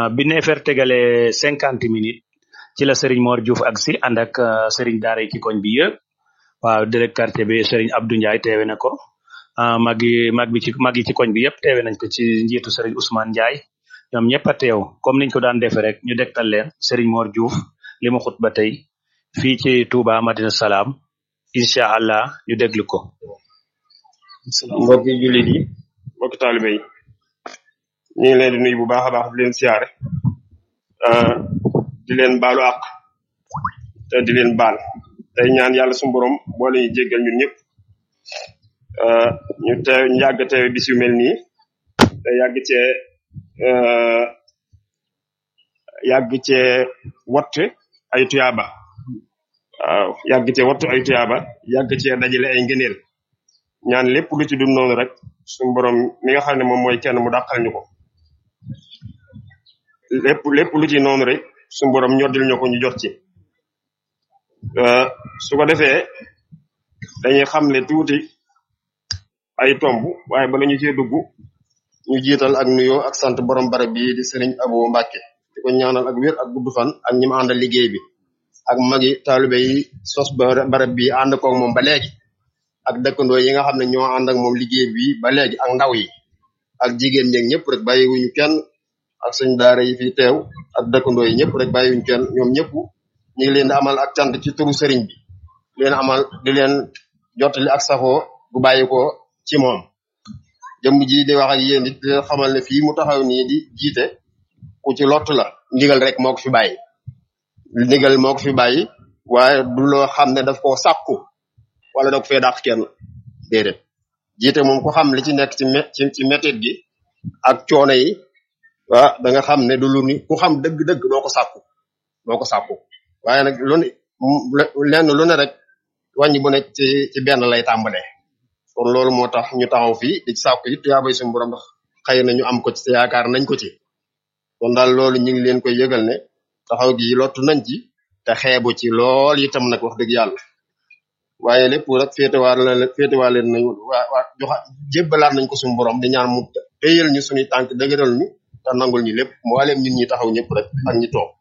bi neefere tegale cinquante minutes ci la Serigne Mor Diouf ak si ànd ak Serigne Daara yi ci koñ bi yëpp waaw délégué quartier bi Serigne Abdou Ndiaye teewe na ko mag yi mag bi ci mag yi ci koñ bi yëpp teewe nañ ko ci njiitu Serigne Ousmane Ndiaye ñoom ñëpp a teew comme niñ ko daan defee rek ñu dektal leen Serigne Mor Diouf li mu xut ba tey fii ci Touba Madina Salaam incha allah ñu déglu ko. mbokki jullit yi mbokki taalibe yi ñu ngi leen di nuyu bu baax a baax di leen siyaare di leen baalu àq te di leen baal tey ñaan yàlla suñu borom boole ñu jéggal ñun ñëpp ñu teew ñu yàgg teew bis yu mel nii te yàgg cee yàgg cee wattu ay tuyaaba waaw yàgg cee wattu ay tuyaaba yàgg cee dajale ay ngëneel ñaan lépp lu ci dul noonu rek suñu borom mi nga xam ne moom mooy kenn mu dàqal ñu ko lépp lépp lu ci noonu rek suñu borom ñoddil ñu ko ñu jot ci su ko defee dañuy xamle tuuti ay tomb waaye bala ñu cee dugg ñu jiital ak nuyoo ak sant borom barab bi di sëriñ Abo Mbàkke di ko ñaanal ak wér ak gudd fan ak ñi ma àndal liggéey bi ak magi taalibe yi sos barab bi ànd koog moom ba léegi ak dëkkandoo yi nga xam ne ñoo ànd ak moom liggéey bi ba léegi ak ndaw yi ak jigéen ñeeg ñëpp rek bàyyiwuñu kenn ak suñ daara yi fi teew ak dëkkandoo yi ñëpp rek bàyyiwuñu kenn ñoom ñëpp ñu ngi leen di amal ak cant ci turu sëriñ bi di leen amal di leen jottali ak safoo bu bàyyi ko ci moom jëmm ji di wax ak yéen di leen xamal ne fii mu taxaw nii di jiite ku ci lott la ndigal rek moo ko fi bàyyi ndigal moo ko fi bàyyi waaye du loo xam ne daf koo sàkku wala da ko fee dàq kenn déedéet jiite moom ku xam li ci nekk ci ci ci métit gi ak coono yi waa da nga xam ne du lu ni ku xam dëgg-dëgg doo ko sàkku doo ko sàkku waaye nag lu ne lenn lu ne rek wàññi bu ne ci ci benn lay tàmbalee kon loolu moo tax ñu taxaw fii di sàkku it yaa bay suñu borom ndax xëy na ñu am ko ci te yaakaar nañ ko ci kon daal loolu ñu ngi leen koy yëgal ne taxaw gi lottu nañ ci te xeebu ci lool itam nag wax dëgg yàlla waaye lépp rek féetewaar la féetewaar leen nañu waa waa joxa jébbalaat nañ ko suñu borom di ñaan mu téyal ñu suñuy tànk dëgëral ñu te nangul ñu lépp mboolem ñun ñi taxaw ñëpp rek ak ñi toog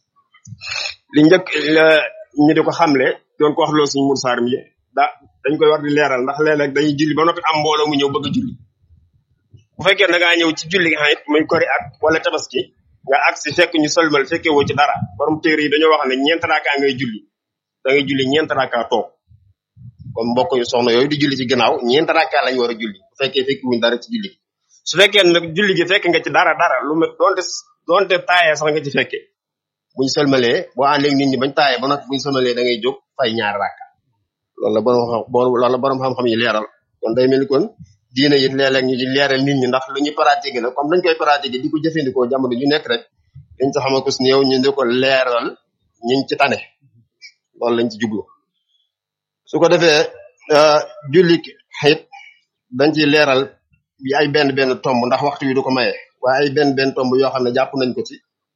li njëkk ñu di ko xamle doon ko wax loolu suñu Mourou Sarr mi da dañ koy war di leeral ndax léeg-léeg dañuy julli ba noppi am mbooloo mu ñëw bëgg a julli bu fekkee da ngaa ñëw ci julli nga xam it muy kori ak wala tabaski nga ak si fekk ñu solmal fekkee woo ci dara borom téere yi dañoo wax ne ñeent raaka ngay julli da ngay julli ñeent raaka toog kon mbokk yu soxna yooyu di julli ci ginnaaw ñeent raaka lañ war a julli bu fekkee fekki wuñ dara ci julli su fekkee nag julli gi fekk nga ci dara dara lu met doonte doonte taayee sax nga ci fekkee buñ sëlmalee boo àndeeg nit ñi bañ taayee ba noppi buñ sëlmalee da ngay jóg fay ñaar raaka loolu la borom xam loolu la borom xam-xam yi leeral kon day mel ni kon diine it léeg-léeg ñu ci leeral nit ñi ndax lu ñu pratiqué la comme dañ koy pratiqué di ko jëfandikoo jamono ju nekk rek dañ sa xama ko si néew ñu di ko leeral ñiñ ci tane loolu lañ ci jublu su ko defee julli xit dañ ciy leeral bi ay benn benn tomb ndax waxtu wi du ko maye waaye ay benn benn tomb yoo xam ne jàpp nañ ko ci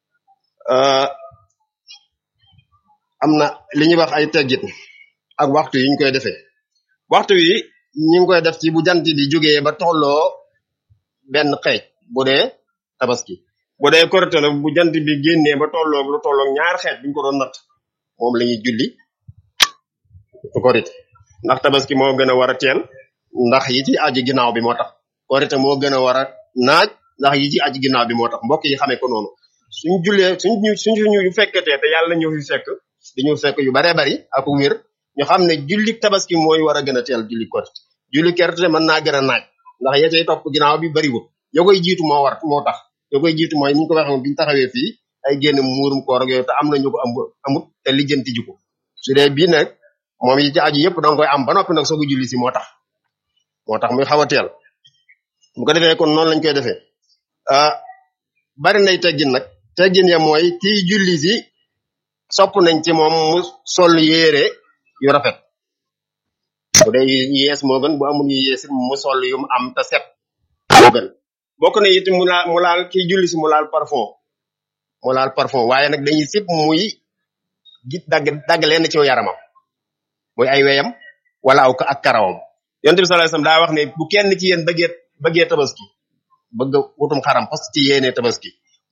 am na li ñuy wax ay teggit ak waxtu yi ñu koy defee waxtu wi ñu ngi koy def ci bu jant bi jógee ba tolloo benn xeej bu dee tabaski bu dee korite la bu jant bi génnee ba tolloo lu tolloo ñaar xeej bi ñu ko doon natt moom la ñuy julli korite ndax tabaski moo gën a war a teel ndax yi ci aji ginnaaw bi moo tax korite moo gën a war a naaj ndax yi ci aji ginnaaw bi moo tax mbokk yi xamee ko noonu suñ jullee suñ suñ ñu fekkatee te yàlla ñu fi fekk di ñu fekk yu baree bari ak wér ñu xam ne julli tabaski mooy war a gën a teel julli korite julli korite mën naa gën a naaj ndax ya cay topp ginnaaw bi bariwul yo koy jiitu moo war moo tax yo koy jiitu mooy ni ñu ko waxee biñu taxawee fii ay génn muurum koor ak yooyu te am na ñu ko am amut te lijjanti ji ko su dee bii nag moom yi ci aju yëpp danga koy am ba noppi nag soo ko julli si moo tax moo tax muy xaw a teel bu ko defee kon noonu lañ koy defee bari nay teggin nag teggin ya mooy kii julli si sopp nañ ci moom mu sol yére yu rafet bu dee yees moo gën bu amul yu yees mu sol yu mu am te set moo gën bokk na it mu laal mu laal kii julli si mu laal parfum mu laal parfum waaye nag dañuy sip muy git dagg dagg leen ci yaramam muy ay weyam wala aw ak karawam yonent bi sallallahu alayhi wasallam daa wax ne bu kenn ci yéen bëggee bëggee tabaski bëgg wutum xaram parce que ci yéene tabaski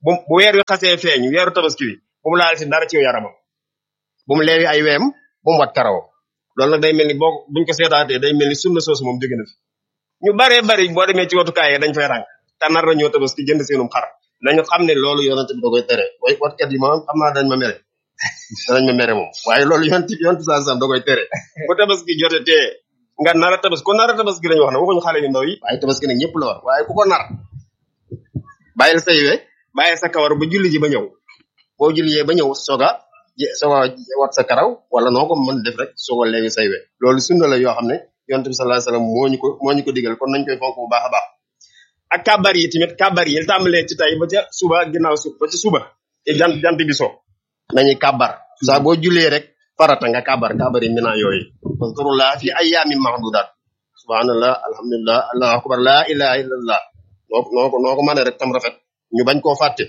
bu bu weer wi xasee feeñ weeru tabaski wi bu mu laal ci dara ci yaramam bu mu leewi ay weem bu mu wat karaw loolu nag day mel ni boo buñ ko seetaatee day mel ni sunna soosu moom jóge na fi ñu baree bari boo demee ci watukaay yi dañ fay ràng te nar nañoo tabaski jënd seenum xar nañu xam ne loolu yonent bi da koy tere way watkat yi moom xam naa dañ ma mere danañ ma mere moom waaye loolu yonent yonent saa sam da koy tere bu tabaski jote tee nga nar a tabaski ko nar a tabaski lañu wax ne waxuñu xale yu ndaw yi waaye tabaski nag ñëpp la war waaye ku ko nar bàyyil say we bàyyil sa kawar ba julli ji ba ñëw boo jullijee ba ñëw soga soga wat sa karaw wala noo ko mën def rek soga léegi say we loolu sunna la yoo xam ne yonent bi sallallahu alayhi wasallam moo ñu ko moo ñu ko digal kon nañ koy fonk bu baax a baax ak kabar yi tamit kabar yi tàmbalee ci tey ba ca suba ginnaaw suba ba ca suba te jant jant bi so nañuy kabar saa boo jullee rek farata nga kabar kabar yi mina yooyu fazkurullah fi ayyamin mahdudat subhanallah alhamdulillah allahu akbar la ilaha illallah noo ko noo ko noo ko mën rek tam rafet ñu bañ koo fàtte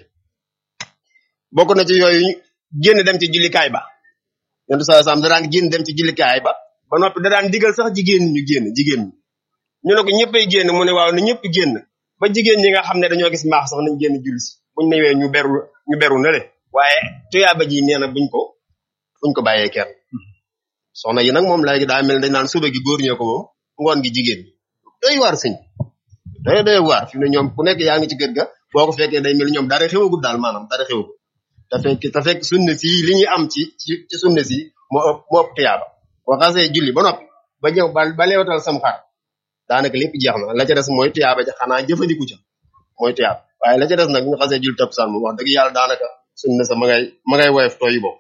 bokk na ci yooyu génn dem ci jullikaay ba yonent saa sam da daan génn dem ci jullikaay ba ba noppi da daan digal sax jigéen ñu génn jigéen ñi ñu ne ko ñëppay génn mu ne waaw na ñëpp génn ba jigéen ñi nga xam ne dañoo gis mbaax sax nañ génn julli si buñ newee ñu beru ñu beru na le waaye tuyaaba ji nee na buñ ko buñ ko bàyyee kenn soxna yi nag moom léegi daa mel dañ naan suba gi góor ñee ko moom ngoon gi jigéen ñi doy waar sëñ doy doy waar fi mu ne ñoom ku nekk yaa ngi ci kër ga boo ko fekkee day mel ni ñoom dara xewagul daal maanaam dara xewagul te fekk te fekk sunna si li ñuy am ci ci ci sunna si moo ëpp moo ëpp tuyaaba boo xasee julli ba noppi ba ñëw ba ba leewatal sam xar daanaka lépp jeex na la ca des mooy tuyaaba ja xanaa jëfandiku ca mooy tuyaaba waaye la ca des nag bu ñu xasee julli takkusaan moom wax dëgg yàlla daanaka sunna sa ma ngay ma ngay woyof tooyi boobu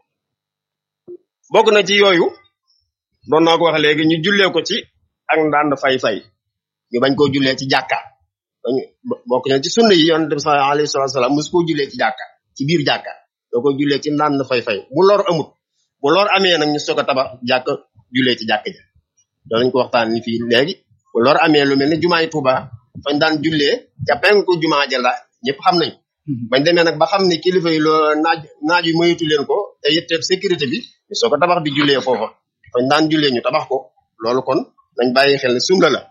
bokk na ci yooyu doon naa ko wax léegi ñu jullee ko ci ak ndànd fay-fay ñu bañ koo jullee ci jàkka dañu bokk na ci sunna yi yonent bi sallallahu alayhi wa sallam mosu koo jullee ci jàkka ci biir jàkka doo koy jullee ci ndànd fay-fay bu lor amut bu lor amee nag ñu soog a tabax jàkka jullee ci jàkka ja doonañ ko waxtaan ni fii léegi bu lor amee lu mel ni jumaay Tuuba fañ daan jullee ca penku jumaa ja la ñëpp xam nañ bañ demee nag ba xam ne kilifa yi loo naaj naaj yu moytu leen ko te yitteeb sécurité bi ñu soog a tabax di jullee foofa fañ daan jullee ñu tabax ko loolu kon nañ bàyyi xel ne sunna la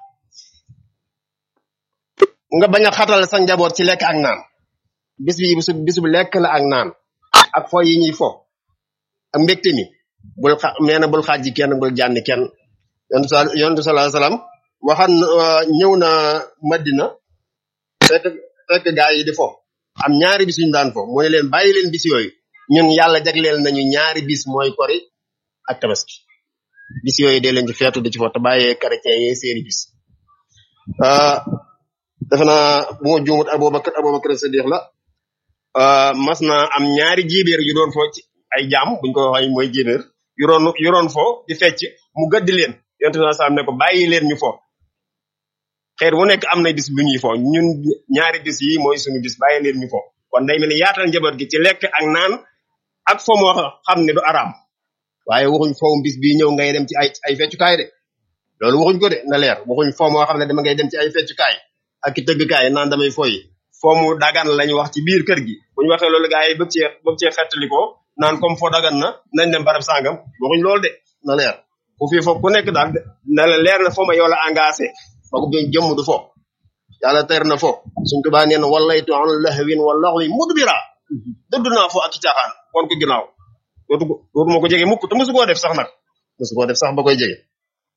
nga bañ a xatal sa njaboot ci lekk ak naan bis bi bisu bisu lekk la ak naan ak fo yi ñuy fo ak mbégte mi bul xa nee na bul xaaj kenn bul jànni kenn yontu sa yontu sallallahu alayhi wasallam waxan ñëw na Madina fekk fekk gaa yi di fo am ñaari bis yu ñu daan fo mu ne leen bàyyi leen bis yooyu ñun yàlla jagleel nañu ñaari bis mooy kori ak tabaski bis yooyu dee leen ci feetu di ci fo te bàyyee chrétien yi seeni bis defe naa bu ma juumut Abubakar Abubakar Siddiq la mas na am ñaari jibeer yu doon fo ci ay jaam buñ ko waxee mooy jibeer yu doon yu doon fo di fecc mu gëdd leen yonte na sam ne ko bàyyi leen ñu fo xeet wu nekk am na bis bu ñuy fo ñun ñaari bis yi mooy suñu bis bàyyi leen ñu fo kon day mel ni yaatal njaboot gi ci lekk ak naan ak fo moo xam ne du araam waaye waxuñ fowum bis bii ñëw ngay dem ci ay ay feccukaay de loolu waxuñ ko de na leer waxuñ fo moo xam ne dama ngay dem ci ay feccukaay ak i tëggkaay naan damay foyi foo mu dagan lañu wax ci biir kër gi bu ñu waxee loolu gaa yi bëgg cee bëgg cee xettalikoo naan comme foo dagan na nañ dem barab sàngam waxuñ loolu de na leer ku fii foofu ku nekk daal na la leer na foo ma yow la engagé ba ko bi jëmm du fo yàlla ter na fo suñ tubaa nee na wallaytu an lahwin wa laxwi mudbira dëdd naa fo ak i caaxaan wan ko ginnaaw dootu dootu ma ko jege mukk te mosu koo def sax nag mosu koo def sax ba koy jege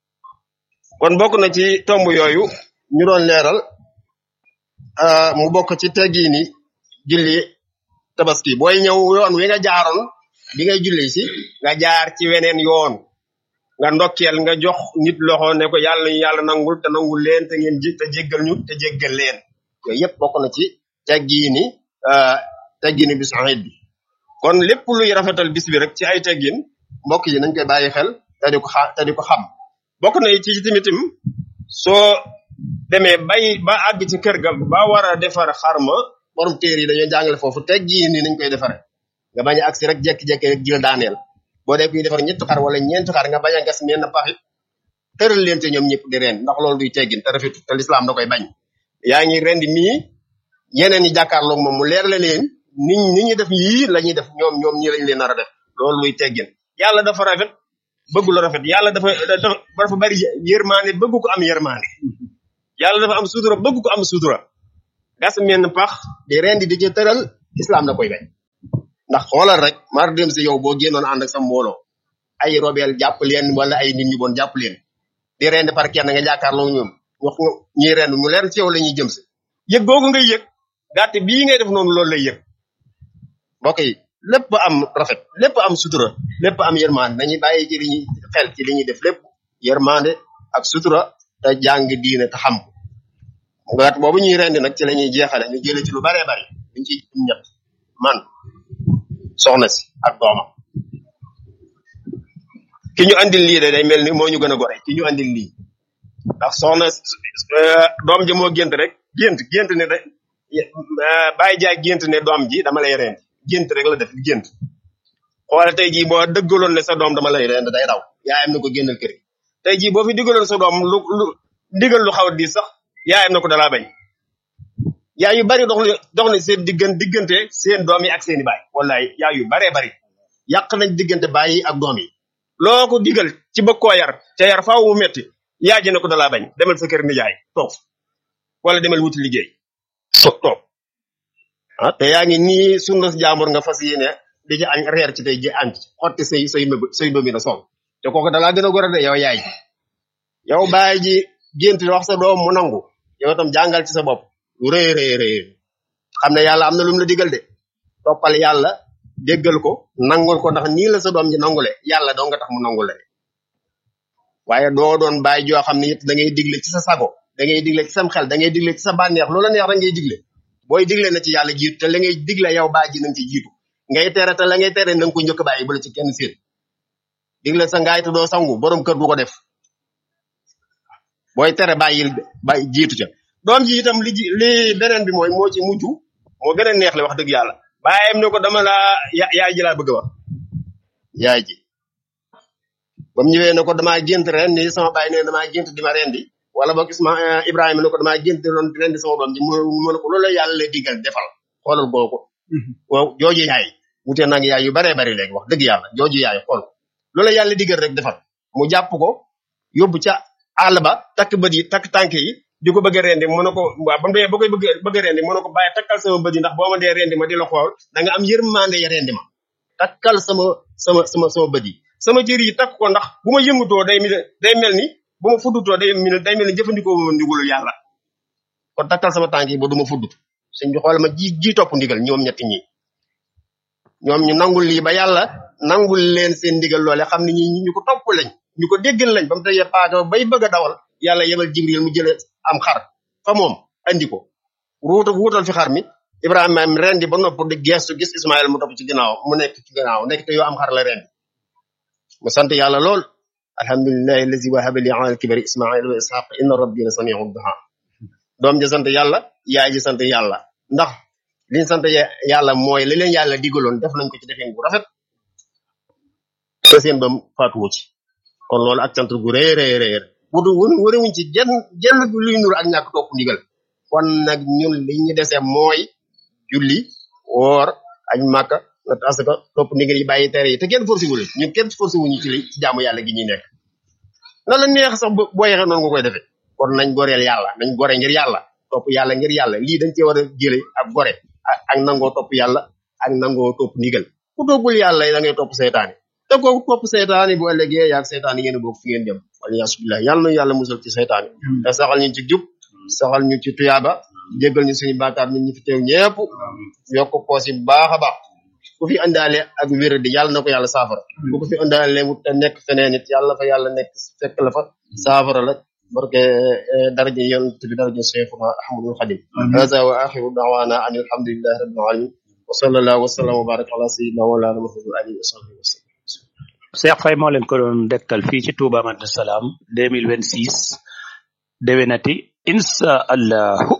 kon bokk na ci tomb yooyu ñu doon leeral mu bokk ci teggiini julli tabaski booy ñëw yoon wi nga jaaroon bi ngay julli si nga jaar ci weneen yoon nga ndokkeel nga jox nit loxo ne ko yàlla ñu yàlla nangul te nangul leen te ngeen ji te jéggal ñu te jéggal leen yooyu yëpp bokk na ci teggiini teggiini bis ayit bi kon lépp luy rafetal bis bi rek ci ay teggin mbokk yi nañ koy bàyyi xel te di ko xa te di ko xam bokk na ci timitim soo demee bay ba àgg ci kër ga ba war a defar xarma borom téer yi dañoo jàngale foofu teggiin ni nañ koy defare nga bañ a agsi rek jekki-jekki rek jël daaneel boo dee kuy defar ñetti xar wala ñeenti xar nga bañ a gas menn paxit tëral leen te ñoom ñëpp di reen ndax loolu duy teggin te rafetu te lislaam da koy bañ yaa ngi rendi mii yeneen yi jàkkaarloog moom mu leer la leen ni ni ñuy def yii la ñuy def ñoom ñoom ñii lañ leen nar a def loolu luy teggin yàlla dafa rafet bëgg lu rafet yàlla dafa dafa dafa bari yërmaane bëgg ko am yërmaane yàlla dafa am sutura bëgg ko am sutura gas menn pax di rendi di ci tëral islam da koy bañ ndax xoolal rek mar dem si yow boo génnoon ànd ak sa mbooloo ay robeel jàpp leen wala ay nit ñu bon jàpp leen di rend par kenn nga jàkkaarloo ñoom wax nga ñuy rend mu leer ci yow la ñuy jëm si yëg googu ngay yëg gàtt bii ngay def noonu loolu lay yëg mbokk yi lépp am rafet lépp am sutura lépp am yërmande nañu bàyyi ci li ñuy xel ci li ñuy def lépp yërmande ak sutura te jàng diine te xam ko gàtt boobu ñuy rendi nag ci la ñuy jeexale ñu jële ci lu baree bari dañ ci ñett man soxna si ak doomam ki ñu andil lii de day mel ni moo ñu gën a gore ki ñu andil lii ndax soxna doom ji moo gént rek gént gént ne de bàyyi jaay gént ne doom ji dama lay rend gént rek la def gént xoole tey jii boo dëggaloon ne sa doom dama lay rend day daw yaayam na ko génnal kër gi tey jii boo fi digaloon sa doom lu lu digal lu xaw a di sax yaayam na ko dalaa bañ yaay yu bari dox dox na seen diggan diggante seen doom yi ak seeni baay wallaay yaay yu baree bari yàq nañ diggante baay yi ak doom yi loo ko digal ci bëgg koo yar te yar faaw mu metti yaay ji na ko dalaa bañ demal sa kër nijaay toog wala demal wuti liggéey toog toog ah te yaa ngi nii sunna jaambur nga fas yéene di ci añ reer ci tey ji añ ci xotti say say mëb say domi na soog te kooku dalaa gën a gore de yow yaay ji yow baay ji gént wax sa doom mu nangu yow tam jàngal ci sa bopp lu rëy rëy rëy xam ne yàlla am na lu mu la digal de toppal yàlla déggal ko nangul ko ndax nii la sa doom ji nangule yàlla doo nga tax mu nangule waaye doo doon bàyyi joo xam ne it da ngay digle ci sa sago da ngay digle ci sam xel da ngay digle ci sa bànneex loola neex rek ngay digle booy digle na ci yàlla jiitu te la ngay digle yow baa ji na nga ci jiitu ngay tere te la ngay tere na nga ko njëkk bàyyi bu la ci kenn séen digle sa ngaay te doo sangu borom kër du ko def booy tere bàyyil bàyyi jiitu ca doom ji itam li ji li beneen bi mooy moo ci mujj moo gën a neex le wax dëgg yàlla bàyyam ne ko dama la yaay ji laa bëgg a wax yaay ji ba mu ñëwee ne ko damaa gént ren ni sama bàyyi ne damaa gént di ma rendi wala boog Isma Ibrahima ne ko damaa gént doon di rendi sama doom ji mu mu ne ko loolu la yàlla lay digal defal xoolal boo ko waaw jooju yaay wute nag yaay yu baree bari léegi wax dëgg yàlla jooju yaay xool loolu la yàlla digal rek defal mu jàpp ko yóbbu ca àll ba takk bët yi takk tànk yi di ko bëgg a rendi mu ne ko waaw ba mu dee ba koy bëgg bëgg a rendi mu ne ko bàyyi takkal sama bët yi ndax boo ma dee rendi ma di la xool da nga am yërmande ya rendi ma takkal sama sama sama sama bët yi sama cër yi takk ko ndax bu ma yëngutoo day mel day mel ni bu ma fuddutoo day mel day mel ni jëfandikoo ma ndigalu yàlla kon takkal sama tànk yi ba du ma fuddut sëñ bi xool ma ji ji topp ndigal ñoom ñetti ñi ñoom ñu nangul lii ba yàlla nangul leen seen ndigal loole xam ne ñi ñu ko topp lañ ñu ko déggal lañ ba mu teye paaka bay bëgg a dawal yàlla yebal jibril mu jële am xar fa moom andi ko ruuta wuutal fi xar mi ibrahima am rendi ba nopp di geestu gis ismaïl mu topp ci ginnaaw mu nekk ci ginnaaw nekk te yoo am xar la rendi mu sant yàlla lool alhamdulillahi allazi wahaba li ala kibari ismaïl wa ishaq inna rabbi la samiu duha doom ji sant yàlla yaay ji sant yàlla ndax liñ sant yàlla mooy li leen yàlla digaloon def nañ ko ci defeen bu rafet te seen bam faatuwu ci kon loolu ak cant gu rëy rëy rëy wutu wunu wëriwuñ ci jenn jenn luy nur ak ñàkk topp ndigal kon nag ñun li ñu dese mooy julli woor añ màkka nat asaka topp ndigal yi bàyyi tere yi te kenn forcé wul ñun kenn forcé wuñu ci li ci jaamu yàlla gi ñuy nekk na la neex sax boo yeexee noonu nga koy defee kon nañ goreel yàlla nañ gore ngir yàlla topp yàlla ngir yàlla lii dañ cee war a jële ak gore ak ak nangoo topp yàlla ak nangoo topp ndigal ku toppul yàlla da ngay topp seytaane te kooku topp seytaane bu ëllëgee yaag seytaane ngeen bokk fi ngeen dem wala yasubillah yàlla na yàlla musal ci seytaane te saxal ñu ci jub saxal ñu ci tuyaaba jéggal ñu suñu bàkkaar nit ñi fi teew ñépp yokk poos yi baax a baax ku fi indaale ak wér di yàlla na ko yàlla saafara ku ko fi indaale wut te nekk feneen it yàlla fa yàlla nekk fekk la fa saafara la barke daraja yonent bi daraja Cheikhuna Ahmadul Xadim hada wa axiru da'wana an alhamdulillahi rabbil alamin wa sallallahu wa sallam wa baraka ala sayyidina wa mawlana Muhammad wa alihi wa sahbihi wa sallam Cheikh Faye moo leen ko doon dekkal fii ci Touba Madina Salaam 2026 déwénati incha allahu